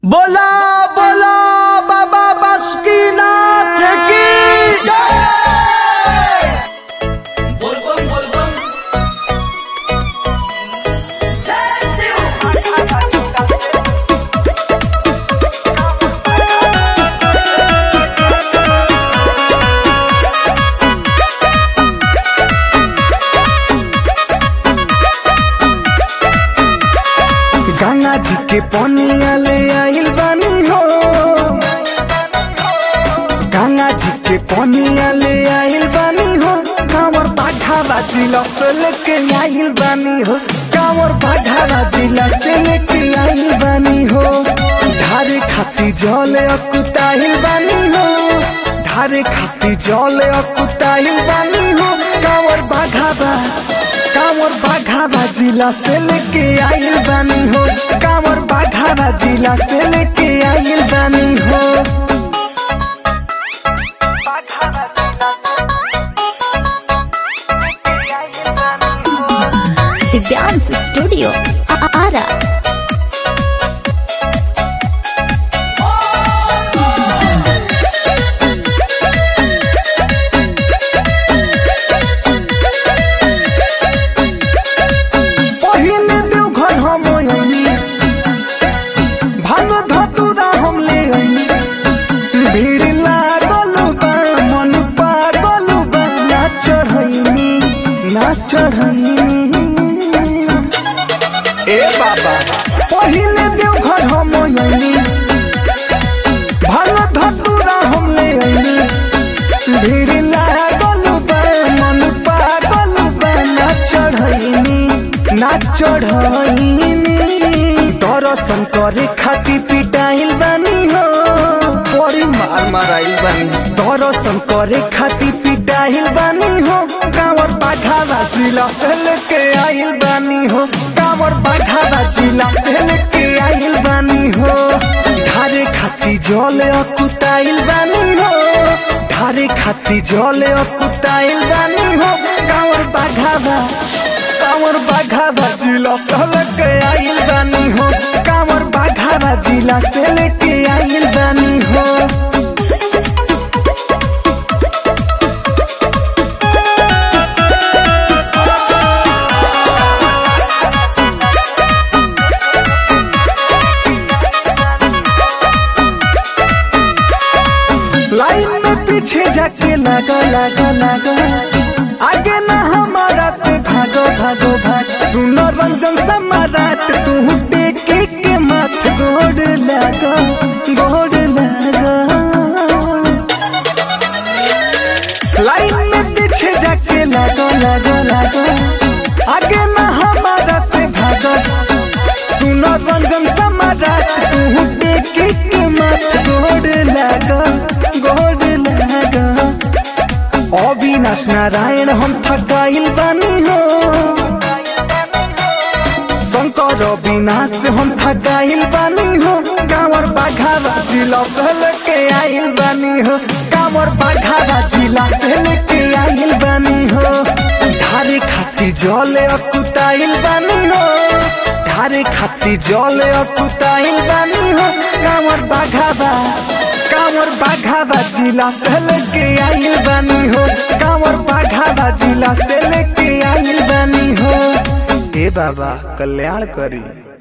बोला बोला बाबा बासुकीनाथ की जय बोलबम बोलबम गंगा जी के पनिया ले आइल बानी हो गंगा जी के पनिया ले आइल बानी हो कांवर बाघावा जिला से लेके आइल बानी हो कांवर बाघावा जिला से लेके आइल बानी हो ढारे खाती जल अकुताइल बानी हो ढारे खाती जल अकुताइल बानी हो कांवर बाघावा कांवर बाघावा जिला से लेके आइल बानी हो कांवर बाघावा जिला से लेके आइल बानी हो बाघावा जिला से लेके आइल बानी हो दिव्यांश स्टूडियो आ- आरा पहिले देवघर हम अइनी भांग धतुरा हम ले अइनी भीड़ लागल बा मन पागल बा ना चढ़ैनी ना चढ़ैनी ए बाबा पहिले देवघर हम अइनी भांग धतुरा हम ले अइनी भीड़ लागल बा मन पागल बा ना चढ़ैनी ना चढ़ैनी दर्शन करे खातिर पिटाइल बानी हो बड़ी मार माराइल बानी दर्शन करे खातिर पिटाइल बानी हो कांवर बाघावा जिला से लेके आइल बानी हो कांवर बाघावा जिला से लेके आइल बानी हो ढारे खाती जल अकुताइल बानी हो ढारे खाती जल अकुताइल बानी हो कांवर बाघावा कांवर बाघावा जिला से लेके आइल बानी हो कांवर बाघावा जिला से लेके आइल बानी हो लाइन में पीछे जाके लगा लगा लगा आगे ना हमारा से भागो भागो भाग सुनो रंजन सम्राट तू टेके के मत गोड़ लगा गोड़ लगा लाइन में पीछे जाके लगा लगा लगा आगे ना हमारा से भागो सुनो रंजन सम्राट तू टेके के मत गोड़ लगा गोड़ लगा अविनाश नारायण हम थकाइल बानी हो शंकर अविनाश हम थकाइल बानी हो कांवर बाघावा जिला से लेके आइल बानी हो कांवर बाघावा जिला से लेके आइल बानी हो ढारे खाती जल अकुताइल बानी हो ढारे खाती जल अकुताइल बानी हो कांवर बाघावा कांवर बाघावा जिला से लेके आइल बानी हो कांवर बाघावा जिला से लेके आइल बानी हो ए बाबा कल्याण करी